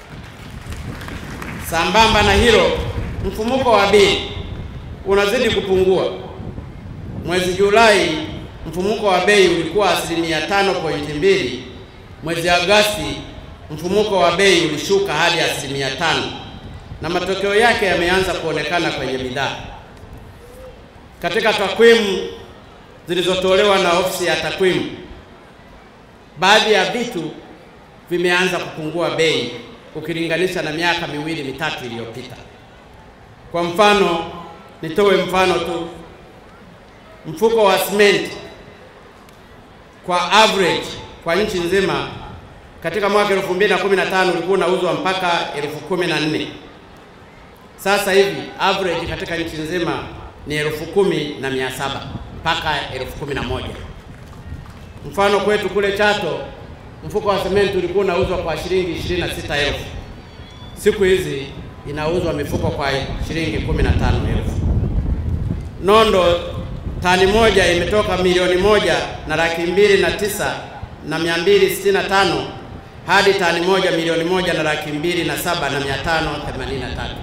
Sambamba na hilo, mfumuko wa bei unazidi kupungua. Mwezi Julai mfumuko wa bei ulikuwa asilimia 5.2. Mwezi Agosti mfumuko wa bei ulishuka hadi asilimia tano na matokeo yake yameanza kuonekana kwenye bidhaa. Katika takwimu zilizotolewa na ofisi ya takwimu, baadhi ya vitu vimeanza kupungua bei ukilinganisha na miaka miwili mitatu iliyopita. Kwa mfano, nitoe mfano tu, mfuko wa simenti kwa average kwa nchi nzima katika mwaka 2015 ulikuwa unauzwa mpaka elfu kumi na nne. Sasa hivi average katika nchi nzima ni elfu kumi na mia saba mpaka elfu kumi na moja. Mfano kwetu kule Chato mfuko wa sementi ulikuwa unauzwa kwa shilingi 26,000. Siku hizi inauzwa mifuko kwa shilingi 15,000. Nondo tani moja imetoka milioni moja na laki mbili na tisa na mia mbili sitini na tano hadi tani moja milioni moja na laki mbili na saba na mia tano themanini na tatu.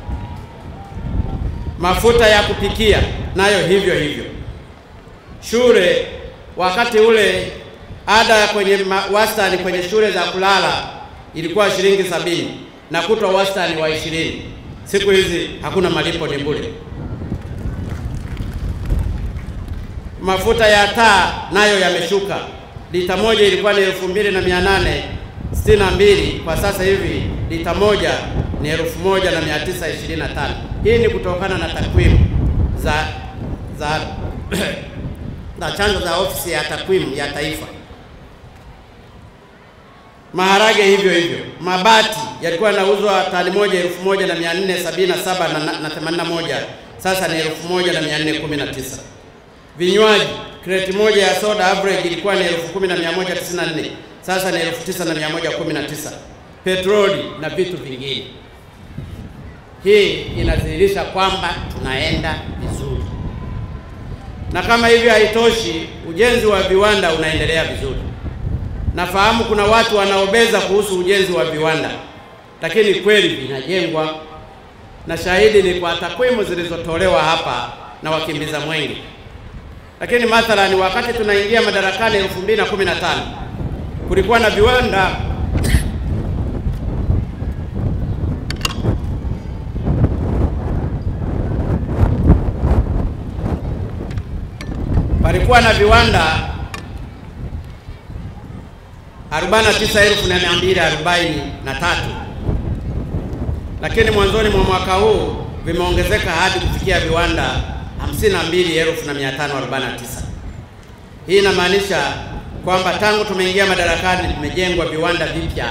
Mafuta ya kupikia nayo hivyo hivyo. Shule wakati ule ada ya kwenye wastani kwenye shule za kulala ilikuwa shilingi sabini na kutwa wastani wa ishirini. Siku hizi hakuna malipo, ni bure. Mafuta ya taa nayo yameshuka. Lita moja ilikuwa ni elfu mbili na mia nane sitini na mbili kwa sasa hivi lita moja ni elfu moja na mia tisa ishirini na tano. Hii ni kutokana na takwimu za za za chanzo za ofisi ya takwimu ya taifa. Maharage hivyo hivyo. Mabati yalikuwa yanauzwa tani moja elfu moja na mia nne sabini na saba na themanini na moja sasa ni elfu moja na mia nne kumi na tisa. Vinywaji, kreti moja ya soda average ilikuwa ni elfu kumi na mia moja tisini na nne sasa ni elfu tisa na mia moja kumi na tisa. Petroli na vitu vingine. Hii inadhihirisha kwamba tunaenda vizuri. Na kama hivyo haitoshi, ujenzi wa viwanda unaendelea vizuri. Nafahamu kuna watu wanaobeza kuhusu ujenzi wa viwanda, lakini kweli vinajengwa, na shahidi ni kwa takwimu zilizotolewa hapa na wakimbiza mwenge. Lakini mathalani, wakati tunaingia madarakani 2015 kulikuwa na viwanda palikuwa na viwanda 49243 lakini mwanzoni mwa mwaka huu vimeongezeka hadi kufikia viwanda 52549. Hii inamaanisha kwamba tangu tumeingia madarakani vimejengwa viwanda vipya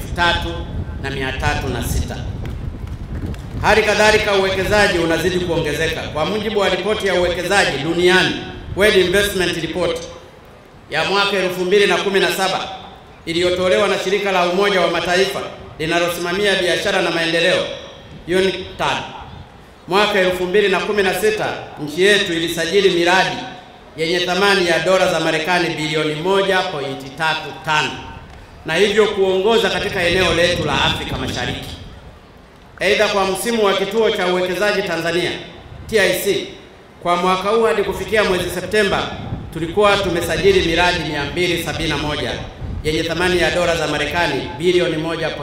3306. Hali kadhalika uwekezaji unazidi kuongezeka. Kwa mujibu wa ripoti ya uwekezaji duniani World Investment Report ya mwaka 2017 iliyotolewa na shirika la Umoja wa Mataifa linalosimamia biashara na maendeleo UNCTAD, mwaka 2016 nchi yetu ilisajili miradi yenye thamani ya dola za Marekani bilioni 1.35 na hivyo kuongoza katika eneo letu la Afrika Mashariki. Aidha, kwa msimu wa kituo cha uwekezaji Tanzania TIC kwa mwaka huu hadi kufikia mwezi Septemba tulikuwa tumesajili miradi 271 yenye thamani ya dola za Marekani bilioni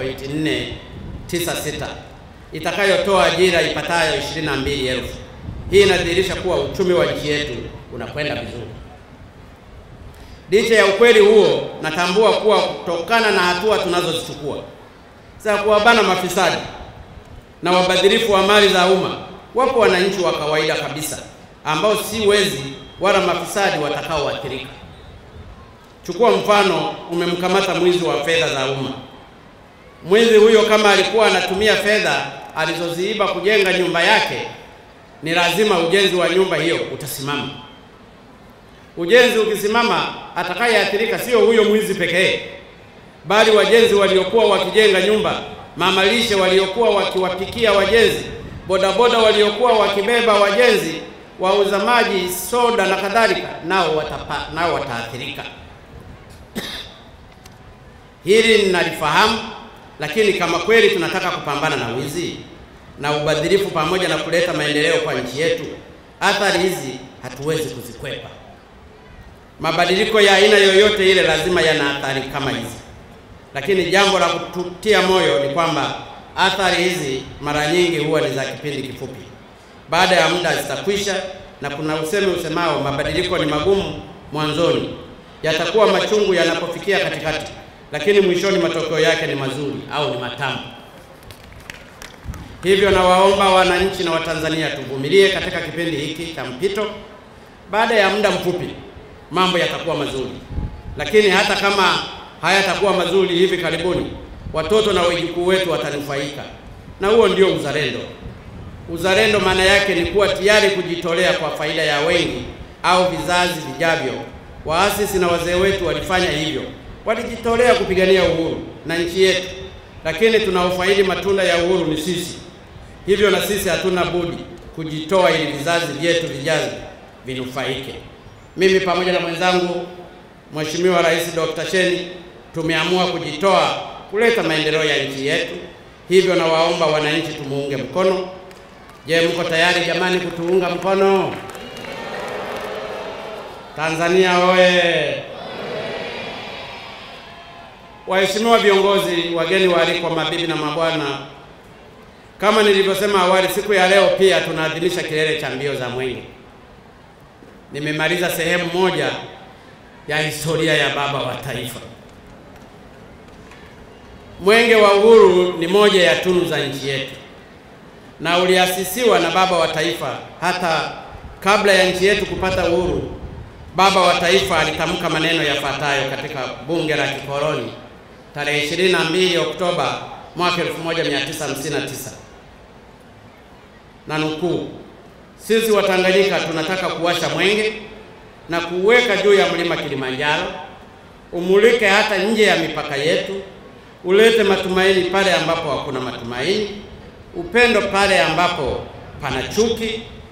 1.496 itakayotoa ajira ipatayo 22,000. Hii inadhihirisha kuwa uchumi wa nchi yetu unakwenda vizuri. Licha ya ukweli huo, natambua kuwa kutokana na hatua tunazozichukua za kuwabana mafisadi na wabadhirifu wa mali za umma, wapo wananchi wa kawaida kabisa ambao si wezi wala mafisadi watakaoathirika. Chukua mfano, umemkamata mwizi wa fedha za umma. Mwizi huyo kama alikuwa anatumia fedha alizoziiba kujenga nyumba yake, ni lazima ujenzi wa nyumba hiyo utasimama. Ujenzi ukisimama, atakayeathirika sio huyo mwizi pekee, bali wajenzi waliokuwa wakijenga nyumba, mamalishe waliokuwa wakiwapikia wajenzi, bodaboda waliokuwa wakibeba wajenzi, wauza maji, soda na kadhalika, nao watapa, nao wataathirika. Hili ninalifahamu, lakini kama kweli tunataka kupambana na wizi na ubadhirifu pamoja na kuleta maendeleo kwa nchi yetu, athari hizi hatuwezi kuzikwepa. Mabadiliko ya aina yoyote ile lazima yana athari kama hizi, lakini jambo la kututia moyo ni kwamba athari hizi mara nyingi huwa ni za kipindi kifupi. Baada ya muda zitakwisha, na kuna usemi usemao mabadiliko ni magumu mwanzoni, yatakuwa machungu yanapofikia katikati, lakini mwishoni matokeo yake ni mazuri au ni matamu. Hivyo nawaomba wananchi na Watanzania tuvumilie katika kipindi hiki cha mpito. Baada ya muda mfupi mambo yatakuwa mazuri, lakini hata kama hayatakuwa mazuri hivi karibuni, watoto na wajukuu wetu watanufaika, na huo ndio uzalendo. Uzalendo maana yake ni kuwa tayari kujitolea kwa faida ya wengi au vizazi vijavyo. Waasisi na wazee wetu walifanya hivyo, walijitolea kupigania uhuru na nchi yetu, lakini tunaofaidi matunda ya uhuru ni sisi. Hivyo na sisi hatuna budi kujitoa ili vizazi vyetu vijavyo vinufaike. Mimi pamoja na mwenzangu Mheshimiwa Rais Dr. Sheni tumeamua kujitoa kuleta maendeleo ya nchi yetu. Hivyo nawaomba wananchi tumuunge mkono. Je, mko tayari jamani kutuunga mkono? Tanzania oye! Waheshimiwa viongozi, wageni waalikwa, mabibi na mabwana, kama nilivyosema awali, siku ya leo pia tunaadhimisha kilele cha mbio za Mwenge. Nimemaliza sehemu moja ya historia ya baba wa taifa. Mwenge wa Uhuru ni moja ya tunu za nchi yetu na uliasisiwa na baba wa taifa. Hata kabla ya nchi yetu kupata uhuru, baba wa taifa alitamka maneno yafuatayo katika bunge la kikoloni tarehe 22 Oktoba mwaka 1959 na nukuu, sisi Watanganyika tunataka kuwasha mwenge na kuuweka juu ya mlima Kilimanjaro, umulike hata nje ya mipaka yetu, ulete matumaini pale ambapo hakuna matumaini, upendo pale ambapo pana chuki,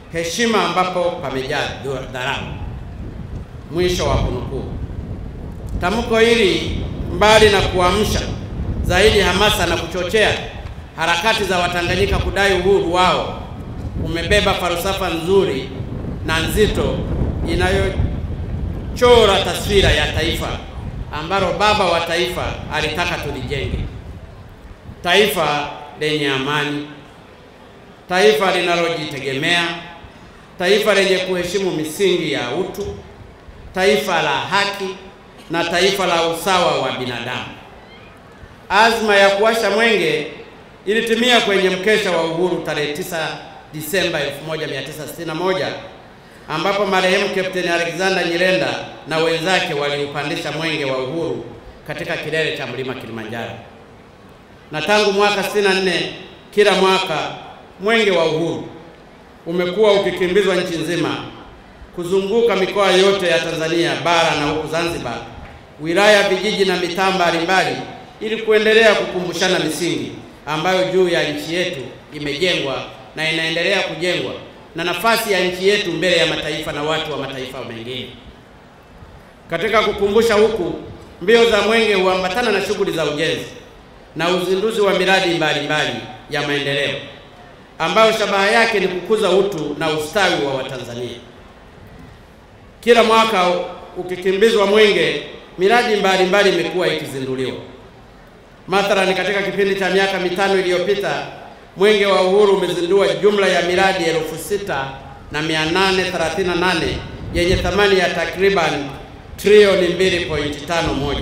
heshima ambapo pamejaa dharau. Mwisho wa kunukuu. Tamko hili mbali na kuamsha zaidi hamasa na kuchochea harakati za Watanganyika kudai uhuru wao, umebeba falsafa nzuri na nzito inayochora taswira ya taifa ambalo baba wa taifa alitaka tulijenge, taifa lenye amani, taifa linalojitegemea, taifa lenye kuheshimu misingi ya utu, taifa la haki na taifa la usawa wa binadamu. Azma ya kuwasha mwenge ilitimia kwenye mkesha wa uhuru tarehe 9 Disemba 1961 ambapo marehemu Kapteni Alexander Nyirenda na wenzake waliupandisha mwenge wa uhuru katika kilele cha mlima Kilimanjaro. Na tangu mwaka 64 kila mwaka mwenge wa uhuru umekuwa ukikimbizwa nchi nzima kuzunguka mikoa yote ya Tanzania bara na huku Zanzibar, wilaya, vijiji na mitaa mbalimbali ili kuendelea kukumbushana misingi ambayo juu ya nchi yetu imejengwa na inaendelea kujengwa na nafasi ya nchi yetu mbele ya mataifa na watu wa mataifa mengine. Katika kukumbusha huku, mbio za mwenge huambatana na shughuli za ujenzi na uzinduzi wa miradi mbalimbali mbali ya maendeleo ambayo shabaha yake ni kukuza utu na ustawi wa Watanzania. Kila mwaka ukikimbizwa mwenge, miradi mbalimbali imekuwa ikizinduliwa. Mathalani, katika kipindi cha miaka mitano iliyopita Mwenge wa Uhuru umezindua jumla ya miradi elfu sita na mia nane thelathini na nane yenye thamani ya takriban trilioni 2.51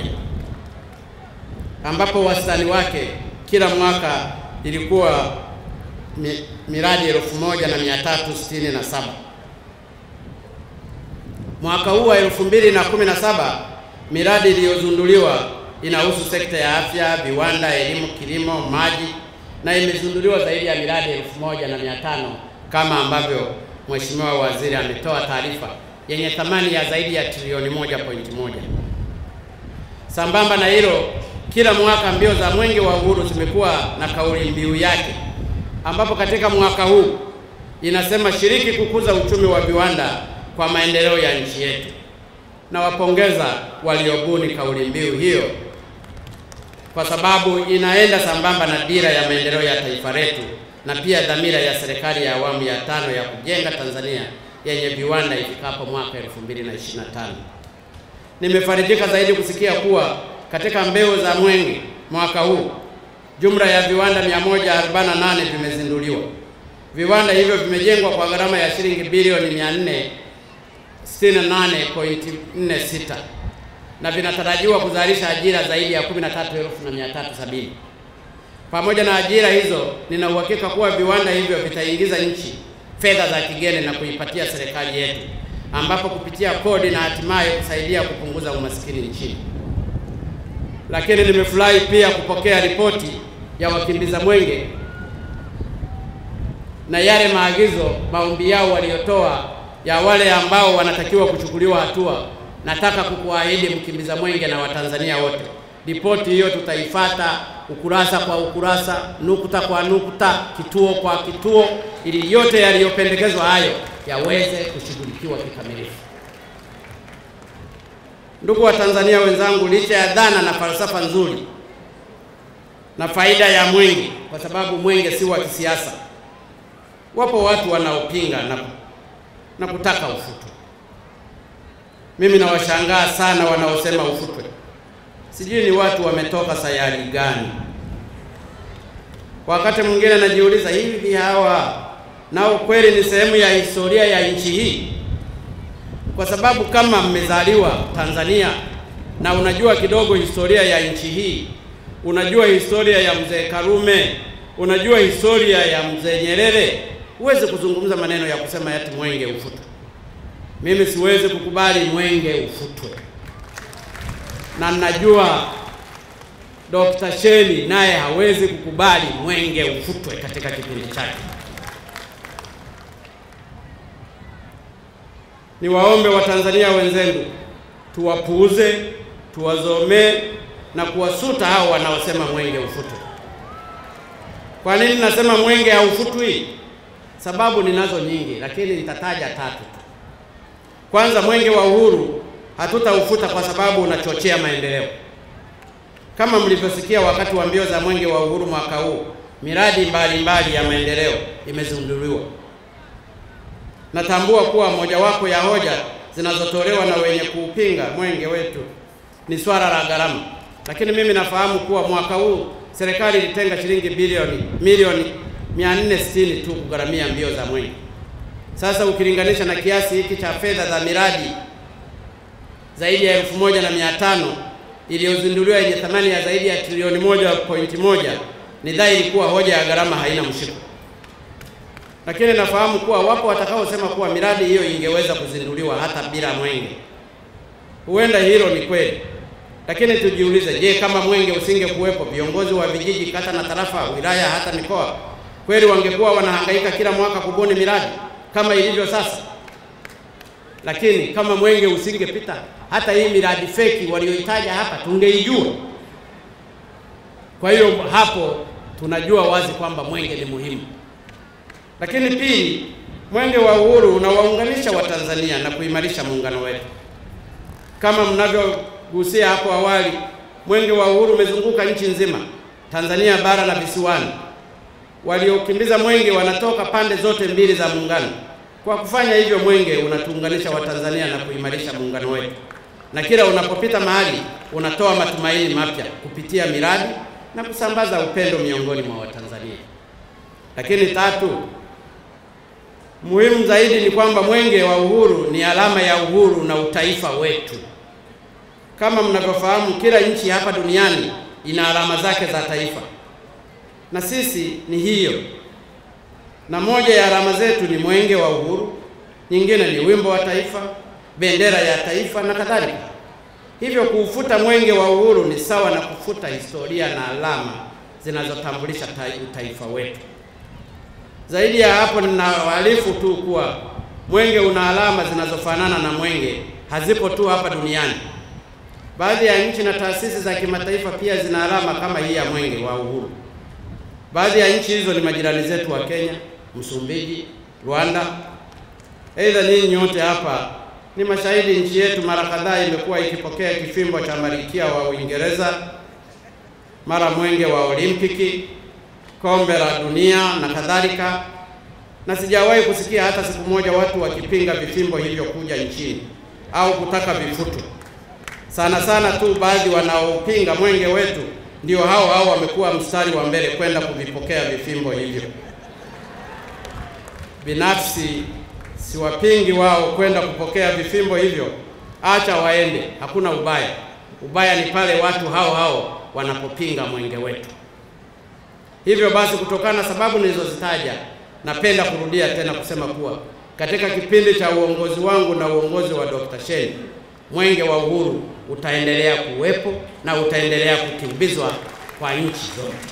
ambapo wastani wake kila mwaka ilikuwa mi, miradi elfu moja na mia tatu sitini na saba. Mwaka huu wa 2017 miradi iliyozunduliwa inahusu sekta ya afya, viwanda, elimu, kilimo, maji na imezinduliwa zaidi ya miradi elfu moja na mia tano kama ambavyo Mheshimiwa Waziri ametoa taarifa yenye thamani ya zaidi ya trilioni moja pointi moja. Sambamba na hilo, kila mwaka mbio za Mwenge wa Uhuru zimekuwa na kauli mbiu yake, ambapo katika mwaka huu inasema shiriki kukuza uchumi wa viwanda kwa maendeleo ya nchi yetu. Nawapongeza waliobuni kauli mbiu hiyo kwa sababu inaenda sambamba na dira ya maendeleo ya taifa letu na pia dhamira ya serikali ya awamu ya tano ya kujenga Tanzania yenye viwanda ifikapo mwaka 2025. Nimefarijika zaidi kusikia kuwa katika mbio za Mwenge mwaka huu jumla ya viwanda 148 vimezinduliwa. Viwanda hivyo vimejengwa kwa gharama ya shilingi bilioni 468.46 na vinatarajiwa kuzalisha ajira zaidi ya 13,370. Pamoja na ajira hizo, nina uhakika kuwa viwanda hivyo vitaingiza nchi fedha za kigeni na kuipatia serikali yetu, ambapo kupitia kodi na hatimaye kusaidia kupunguza umasikini nchini. Lakini nimefurahi pia kupokea ripoti ya wakimbiza mwenge na yale maagizo, maombi yao waliotoa ya wale ambao wanatakiwa kuchukuliwa hatua. Nataka kukuahidi mkimbiza mwenge na Watanzania wote, ripoti hiyo tutaifata ukurasa kwa ukurasa, nukta kwa nukta, kituo kwa kituo, ili yote yaliyopendekezwa hayo yaweze kushughulikiwa kikamilifu. Ndugu wa Tanzania wenzangu, licha ya dhana na falsafa nzuri na faida ya mwenge, kwa sababu mwenge si wa kisiasa, wapo watu wanaopinga na, na kutaka ufutwe. Mimi nawashangaa sana wanaosema ufutwe. Sijui ni watu wametoka sayari gani. Wakati mwingine najiuliza, hivi hawa nao kweli ni sehemu ya historia ya nchi hii? Kwa sababu kama mmezaliwa Tanzania na unajua kidogo historia ya nchi hii, unajua historia ya mzee Karume, unajua historia ya mzee Nyerere, huwezi kuzungumza maneno ya kusema eti mwenge ufutwe. Mimi siwezi kukubali mwenge ufutwe, na najua Dr. Sheni naye hawezi kukubali mwenge ufutwe katika kipindi chake. Niwaombe Watanzania wenzangu, tuwapuuze, tuwazomee na kuwasuta hao wanaosema mwenge ufutwe. Kwa nini nasema mwenge haufutwi? Sababu ninazo nyingi, lakini nitataja tatu tu. Kwanza, mwenge wa uhuru hatutaufuta kwa sababu unachochea maendeleo. Kama mlivyosikia wakati wa mbio za mwenge wa uhuru mwaka huu, miradi mbalimbali mbali ya maendeleo imezinduliwa. Natambua kuwa mojawapo ya hoja zinazotolewa na wenye kuupinga mwenge wetu ni swala la gharama, lakini mimi nafahamu kuwa mwaka huu serikali ilitenga shilingi bilioni milioni 460 tu kugharamia mbio za mwenge. Sasa ukilinganisha na kiasi hiki cha fedha za miradi zaidi ya elfu moja na mia tano iliyozinduliwa yenye thamani ya zaidi ya trilioni moja pointi moja, ni dhahiri kuwa hoja ya gharama haina mshiko. Lakini nafahamu kuwa wapo watakaosema kuwa miradi hiyo ingeweza kuzinduliwa hata bila mwenge. Huenda hilo ni kweli, lakini tujiulize, je, kama mwenge usingekuwepo, viongozi wa vijiji, kata na tarafa, wilaya, hata mikoa, kweli wangekuwa wanahangaika kila mwaka kubuni miradi kama ilivyo sasa? Lakini kama mwenge usingepita, hata hii miradi feki walioitaja hapa tungeijua. Kwa hiyo hapo tunajua wazi kwamba mwenge ni muhimu. Lakini pili, mwenge wa uhuru unawaunganisha Watanzania na kuimarisha muungano wetu. Kama mnavyogusia hapo awali, mwenge wa uhuru umezunguka nchi nzima, Tanzania bara na visiwani. Waliokimbiza mwenge wanatoka pande zote mbili za muungano. Kwa kufanya hivyo, mwenge unatuunganisha Watanzania na kuimarisha muungano wetu, na kila unapopita mahali unatoa matumaini mapya kupitia miradi na kusambaza upendo miongoni mwa Watanzania. Lakini tatu, muhimu zaidi ni kwamba mwenge wa uhuru ni alama ya uhuru na utaifa wetu. Kama mnavyofahamu, kila nchi hapa duniani ina alama zake za taifa, na sisi ni hiyo na moja ya alama zetu ni mwenge wa uhuru, nyingine ni wimbo wa taifa, bendera ya taifa na kadhalika. Hivyo kuufuta mwenge wa uhuru ni sawa na kufuta historia na alama zinazotambulisha utaifa wetu. Zaidi ya hapo, ninawaarifu tu kuwa mwenge una alama zinazofanana na mwenge, hazipo tu hapa duniani. Baadhi ya nchi na taasisi za kimataifa pia zina alama kama hii ya mwenge wa uhuru. Baadhi ya nchi hizo ni majirani zetu wa Kenya, Msumbiji, Rwanda. Aidha, ninyi nyote hapa ni mashahidi, nchi yetu mara kadhaa imekuwa ikipokea kifimbo cha Malkia wa Uingereza, mara mwenge wa Olimpiki, kombe la dunia na kadhalika, na sijawahi kusikia hata siku moja watu wakipinga vifimbo hivyo kuja nchini au kutaka vifutwe. Sana sana tu baadhi wanaopinga mwenge wetu ndio hao hao wamekuwa mstari wa mbele kwenda kuvipokea vifimbo hivyo. Binafsi siwapingi wao kwenda kupokea vifimbo hivyo, acha waende, hakuna ubaya. Ubaya ni pale watu hao hao wanapopinga mwenge wetu. Hivyo basi, kutokana na sababu nilizozitaja, napenda kurudia tena kusema kuwa katika kipindi cha uongozi wangu na uongozi wa Dr. Shein, mwenge wa uhuru utaendelea kuwepo na utaendelea kukimbizwa kwa nchi zote.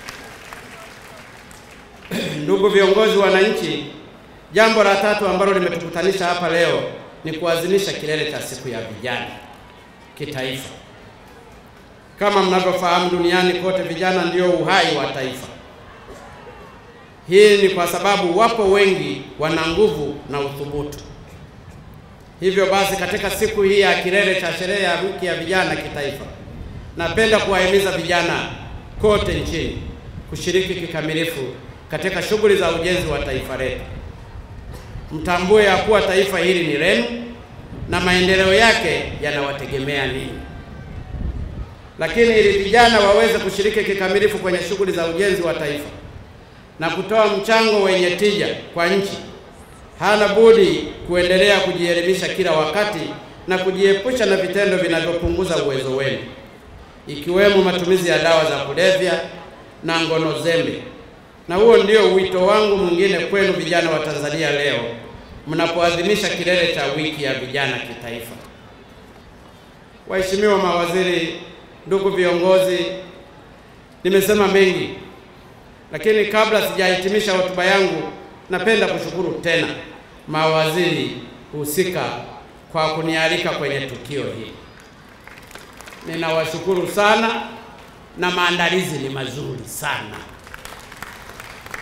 Ndugu viongozi, wananchi, jambo la tatu ambalo limetukutanisha hapa leo ni kuadhimisha kilele cha siku ya vijana kitaifa. Kama mnavyofahamu, duniani kote vijana ndio uhai wa taifa. Hii ni kwa sababu wapo wengi wana nguvu na uthubutu. Hivyo basi, katika siku hii ya kilele cha sherehe ya wiki ya vijana kitaifa, napenda kuwahimiza vijana kote nchini kushiriki kikamilifu katika shughuli za ujenzi wa taifa letu. Mtambue ya kuwa taifa hili ni lenu na maendeleo yake yanawategemea ninyi. Lakini ili vijana waweze kushiriki kikamilifu kwenye shughuli za ujenzi wa taifa na kutoa mchango wenye tija kwa nchi, hana budi kuendelea kujielimisha kila wakati na kujiepusha na vitendo vinavyopunguza uwezo wenu, ikiwemo matumizi ya dawa za kulevya na ngono zembe. Na huo ndio wito wangu mwingine kwenu vijana wa Tanzania leo mnapoadhimisha kilele cha wiki ya vijana kitaifa. Waheshimiwa mawaziri, ndugu viongozi, nimesema mengi, lakini kabla sijahitimisha hotuba yangu, napenda kushukuru tena mawaziri husika kwa kunialika kwenye tukio hili. Ninawashukuru sana na maandalizi ni mazuri sana.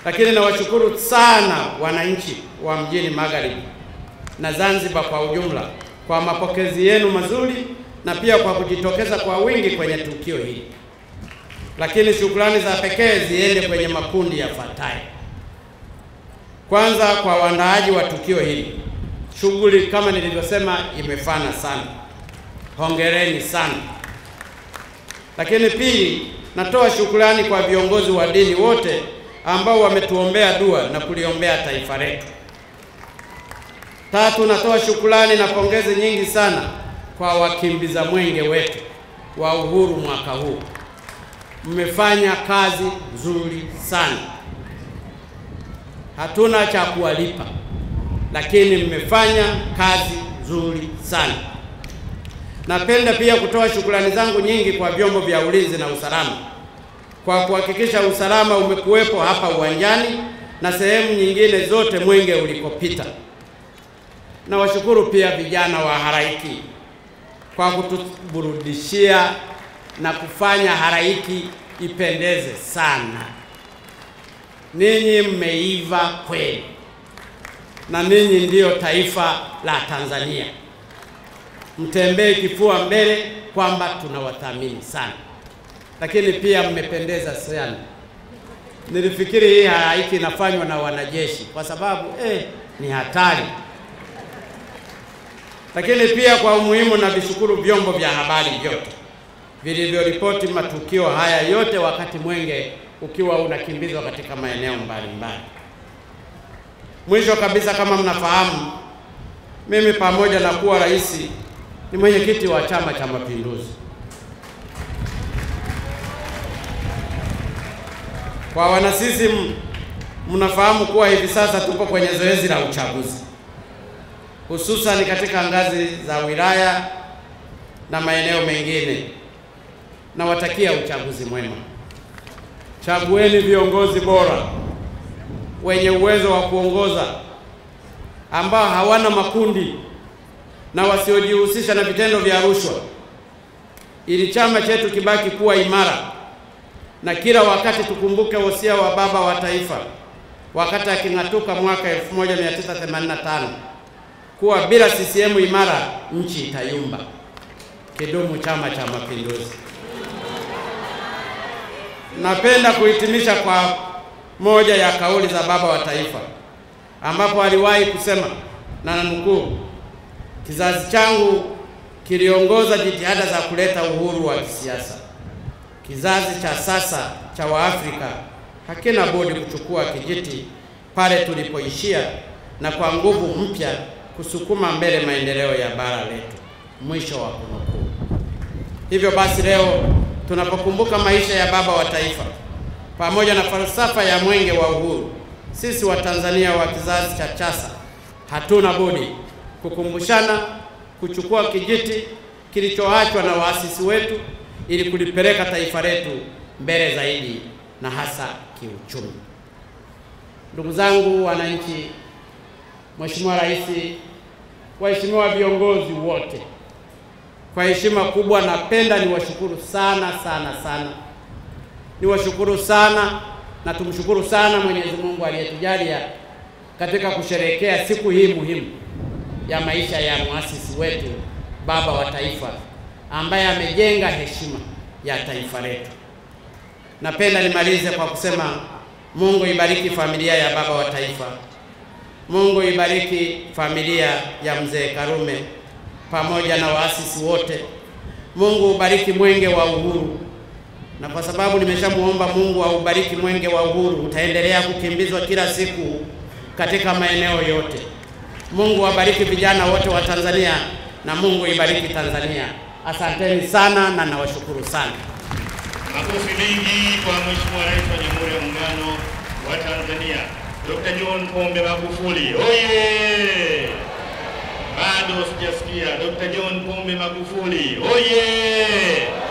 Lakini nawashukuru sana wananchi wa mjini Magharibi na Zanzibar kwa ujumla kwa mapokezi yenu mazuri na pia kwa kujitokeza kwa wingi kwenye tukio hili. Lakini shukrani za pekee ziende kwenye makundi yafuatayo. Kwanza, kwa waandaaji wa tukio hili, shughuli kama nilivyosema imefana sana, hongereni sana. Lakini pili, natoa shukrani kwa viongozi wa dini wote ambao wametuombea dua na kuliombea taifa letu. Tatu, natoa shukrani na pongezi nyingi sana kwa wakimbiza mwenge wetu wa uhuru mwaka huu. Mmefanya kazi nzuri sana, hatuna cha kuwalipa, lakini mmefanya kazi nzuri sana. Napenda pia kutoa shukrani zangu nyingi kwa vyombo vya ulinzi na usalama kwa kuhakikisha usalama umekuwepo hapa uwanjani na sehemu nyingine zote mwenge ulikopita. Nawashukuru pia vijana wa haraiki kwa kutuburudishia na kufanya haraiki ipendeze sana. Ninyi mmeiva kweli, na ninyi ndiyo taifa la Tanzania. Mtembee kifua mbele kwamba tunawathamini sana, lakini pia mmependeza sana. Nilifikiri hii halaiki inafanywa na wanajeshi kwa sababu eh, ni hatari. Lakini pia kwa umuhimu na vishukuru vyombo vya habari vyote vilivyoripoti matukio haya yote wakati mwenge ukiwa unakimbizwa katika maeneo mbalimbali. Mwisho kabisa, kama mnafahamu, mimi pamoja na kuwa rais ni mwenyekiti wa Chama cha Mapinduzi. Kwa wana CCM, mnafahamu kuwa hivi sasa tupo kwenye zoezi la uchaguzi, hususan katika ngazi za wilaya na maeneo mengine. Nawatakia uchaguzi mwema. Chagueni viongozi bora wenye uwezo wa kuongoza ambao hawana makundi na wasiojihusisha na vitendo vya rushwa, ili chama chetu kibaki kuwa imara na kila wakati tukumbuke wosia wa baba wa taifa wakati aking'atuka mwaka 1985 kuwa bila CCM imara nchi itayumba. Kidumu Chama cha Mapinduzi! Napenda kuhitimisha kwa moja ya kauli za baba wa taifa ambapo aliwahi kusema na nanukuu, kizazi changu kiliongoza jitihada za kuleta uhuru wa kisiasa. Kizazi cha sasa cha Waafrika hakina budi kuchukua kijiti pale tulipoishia na kwa nguvu mpya kusukuma mbele maendeleo ya bara letu. Mwisho wa kunukuu. Hivyo basi leo tunapokumbuka maisha ya baba wa taifa pamoja na falsafa ya mwenge wa uhuru, sisi Watanzania wa kizazi cha sasa hatuna budi kukumbushana kuchukua kijiti kilichoachwa na waasisi wetu ili kulipeleka taifa letu mbele zaidi na hasa kiuchumi. Ndugu zangu wananchi, Mheshimiwa Rais, waheshimiwa viongozi wote, kwa heshima kubwa napenda niwashukuru sana sana sana, niwashukuru sana na tumshukuru sana Mwenyezi Mungu aliyetujalia katika kusherehekea siku hii muhimu ya maisha ya muasisi wetu baba wa taifa ambaye amejenga heshima ya taifa letu. Napenda nimalize kwa kusema Mungu ibariki familia ya baba wa taifa. Mungu ibariki familia ya mzee Karume pamoja na waasisi wote. Mungu ubariki mwenge wa uhuru, na kwa sababu nimeshamuomba Mungu aubariki mwenge wa uhuru, utaendelea kukimbizwa kila siku katika maeneo yote. Mungu abariki vijana wote wa Tanzania na Mungu ibariki Tanzania. Asanteni sana na nawashukuru sana. Makofi mengi kwa Mheshimiwa Rais wa Jamhuri ya Muungano wa Tanzania Dr. John Pombe Magufuli. Oye! Bado sijasikia Dr. John Pombe Magufuli. Oye!